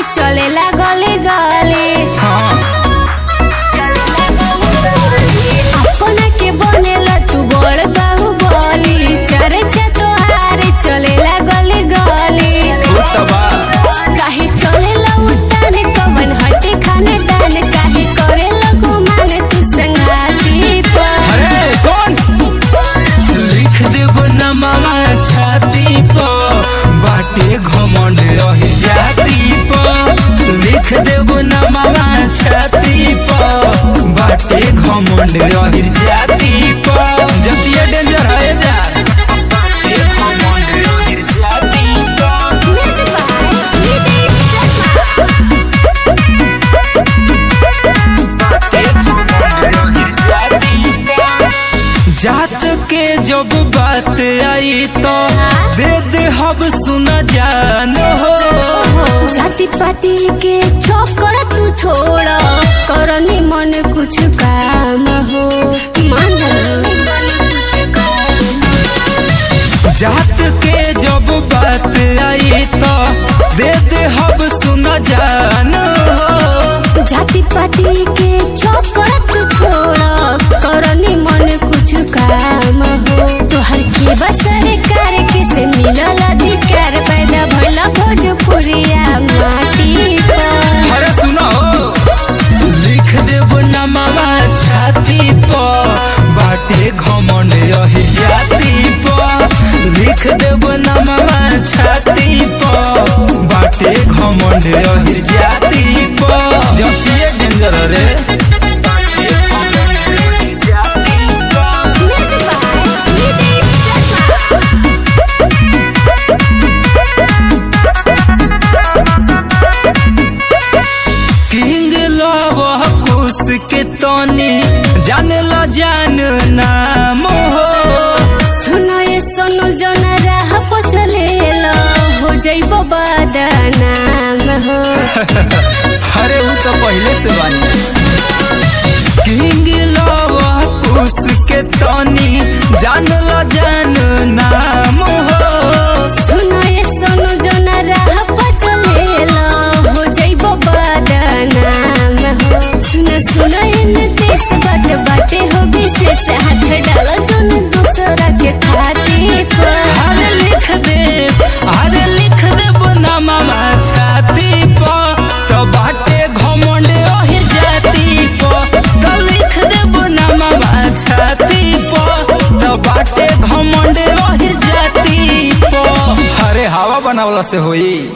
चलेला गली गली हाँ अपना के बनेला तू बड़ बाहुबली चर्चा तोहार चलेला गली गली वो तबा काहे चलेला उतान कवन हटे खाने दान काहे करेला गुमान तू संगाती पर अरे सुन लिख देब नमवा छाती पर बाटे घमंड रही जाती पर लिख देब नमवा छाती पर बाटे घमंड रही जाती पर जतिया डेंजर है जा बाटे घमंड रही जाती पर बाटे घमंड रही जाती पर जात के जब बात आई तो दे दे हब सुना जान हो जाति पाति के छोकर तू छोड़ करनी मन कुछ काम हो मान जात के जब बात आई तो दे दे हब सुना जान हो जाति पाति के छोकर तू छोड़ करनी मन कुछ काम हो तोहर के बसरे कार के से मिलल अधिकार पैदा भइला भोजपुरिया माटी पर अरे सुनो लिख देब नमवा छाती पर बाटे घमंड रही जाती पर लिख देब नमवा छाती पर बाटे घमंड रही जाती पर जतिए डेंजर रे बाटे घमंड रही जाती पर किंग लव कुश के तनी जान ल जान नाम हो सुनो ये सोनू जोना राह पर चलेला हो जइबो बदनाम हो अरे वो तो पहले से बानी किंग लव कुश के तनी जान ल जान नाम हो सुनो ये सोनू जोना राह पर चलेला हो जइबो बदनाम हो सुनो सुनो ये देश बात बाटे हो विशेष हाथ डालो जोन दूसरा के खातिर पर अरे लिख दे अरे लिख दे नामा छाती पर तो बाटे घमंड ओहि जाती पर तो लिख दे नामा छाती पर तो बाटे घमंड ओहि जाती पर अरे हवा बनावला से होई